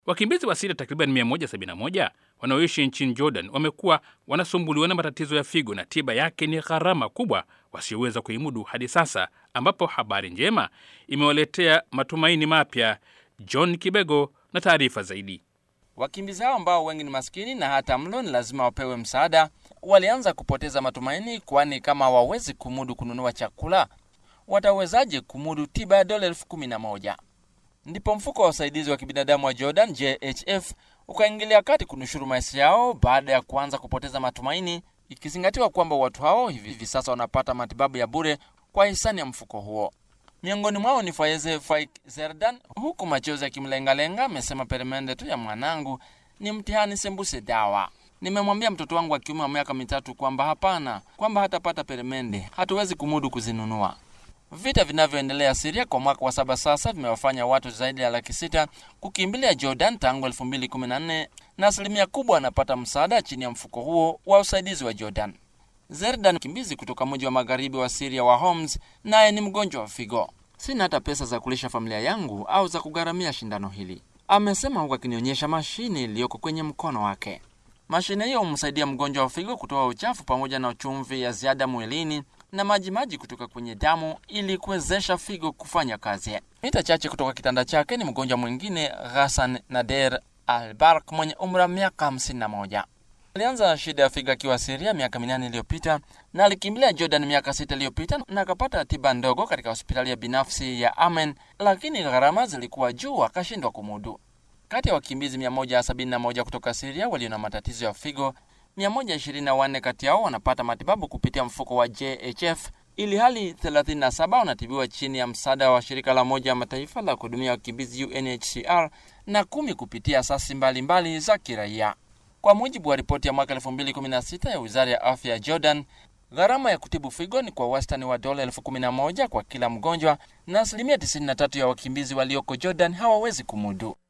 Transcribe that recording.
Wakimbizi wa Siria takriban 171 wanaoishi nchini Jordan wamekuwa wanasumbuliwa na matatizo ya figo na tiba yake ni gharama kubwa wasioweza kuimudu hadi sasa, ambapo habari njema imewaletea matumaini mapya. John Kibego na taarifa zaidi. Wakimbizi hao ambao wengi ni maskini na hata mlo ni lazima wapewe msaada, walianza kupoteza matumaini, kwani kama hawawezi kumudu kununua chakula, watawezaje kumudu tiba ya dola elfu kumi na moja? Ndipo mfuko wa usaidizi wa kibinadamu wa Jordan JHF ukaingilia kati kunushuru maisha yao baada ya kuanza kupoteza matumaini, ikizingatiwa kwamba watu hao hivi sasa wanapata matibabu ya bure kwa hisani ya mfuko huo. Miongoni mwao ni Faize Faik Zerdan, huku machozi yakimlengalenga, amesema peremende tu ya mwanangu ni mtihani sembuse dawa. Nimemwambia mtoto wangu wa kiume wa miaka mitatu kwamba hapana, kwamba hatapata peremende, hatuwezi kumudu kuzinunua. Vita vinavyoendelea Siria kwa mwaka wa saba sasa vimewafanya watu zaidi ya laki sita kukimbilia Jordan tangu 2014 na asilimia kubwa anapata msaada chini ya mfuko huo wa usaidizi wa Jordan. Zerdan, mkimbizi kutoka mji wa magharibi wa Siria wa Homs, naye ni mgonjwa wa figo. Sina hata pesa za kulisha familia yangu au za kugharamia shindano hili, amesema huku akinionyesha mashine iliyoko kwenye mkono wake. Mashine hiyo humsaidia mgonjwa wa figo kutoa uchafu pamoja na chumvi ya ziada mwilini na maji maji kutoka kwenye damu ili kuwezesha figo kufanya kazi. Mita chache kutoka kitanda chake ni mgonjwa mwingine Ghassan Nader Albark mwenye umri wa miaka 51. Alianza shida ya figo akiwa Siria miaka minane iliyopita na alikimbilia Jordan miaka sita iliyopita na akapata tiba ndogo katika hospitali ya binafsi ya Amen, lakini gharama zilikuwa juu, akashindwa kumudu. Kati ya wakimbizi 171 kutoka Siria walio na matatizo ya figo 124 kati yao wanapata matibabu kupitia mfuko wa JHF ili hali 37 wanatibiwa chini ya msaada wa shirika la Umoja wa Mataifa la kuhudumia wakimbizi UNHCR na kumi kupitia asasi mbalimbali za kiraia. Kwa mujibu wa ripoti ya mwaka 2016 ya Wizara ya Afya ya Jordan, gharama ya kutibu figo ni kwa wastani wa dola elfu kumi na moja kwa kila mgonjwa, na asilimia 93 ya wakimbizi walioko Jordan hawawezi kumudu.